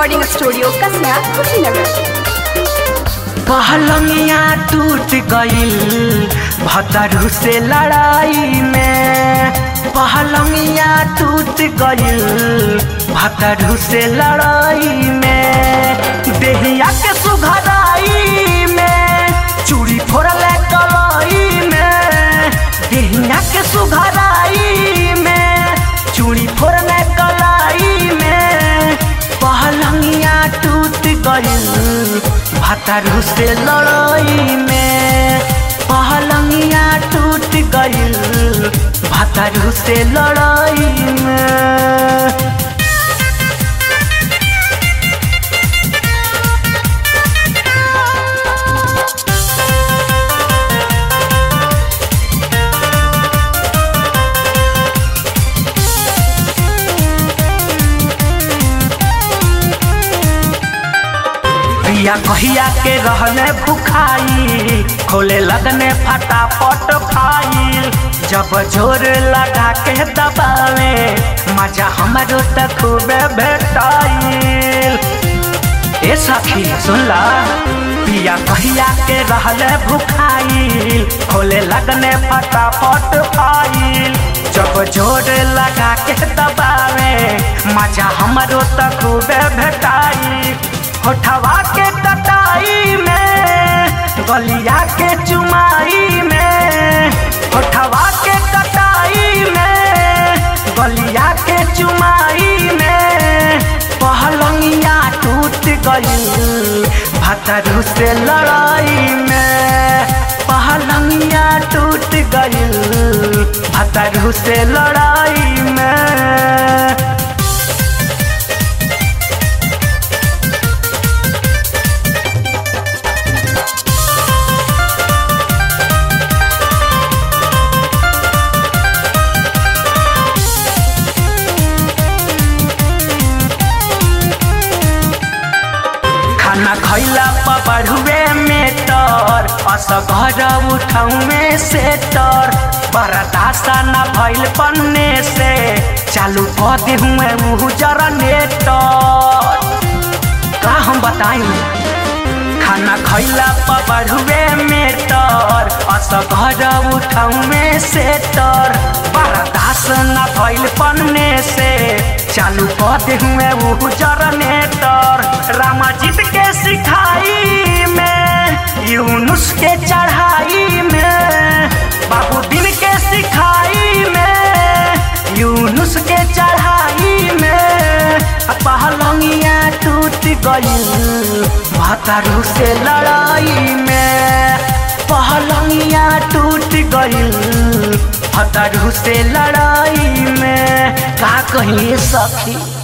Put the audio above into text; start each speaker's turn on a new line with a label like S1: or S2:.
S1: recording studio कसना कुशीनगर
S2: पहलंगिया टूट गईल भतरू से लड़ाई में पहलंगिया टूट गईल भतरू से लड़ाई में देहिया के सुघराई में चूड़ी फोड़ले कलाई में देहिया के सुघराई में चूड़ी फोड़ले कलाई में पहलंगिया टूट गईल भतरू से लड़ाई में पहलंगिया टूट गईल भतरू से लड़ाई में पिया कहिया के रहने भुखाई खोले लगने फटाफट फाइल जब जोर लगा के दबावे मजा हमारो त खूबे भेटाइल ए सखी सुनला पिया कहिया के रहले भुखाई खोले लगने फटाफट फाइल जब जोर लगा के दबावे मजा हमारो त खूबे भेटाई होठवा के कटाई में गलिया के चुमाई में होठवा के कटाई में गलिया के चुमाई में पहलंगिया टूट गई भतरू से लड़ाई में पहलंगिया टूट गई भतरू से लड़ाई में खाना खैला पबड़ुए में तर असघर उठौए से तर बरदासा न भइल पन्ने से चालू कऽ दे हुए मुँह जरनेटर का हम बताई खाना खैला पबड़ुए में तर असघर उठौए से तर बरदास न भइल पन्ने से चालू कऽ दे हुए मुँह जरनेटर रामाजित के सिखाई में यूनुस के चढ़ाई में बाबू दिन के सिखाई में यूनुस के चढ़ाई में पहलंगिया टूट गई भतरू से लड़ाई में पहलंगिया टूट गई भतरू से लड़ाई में का कहिए सखी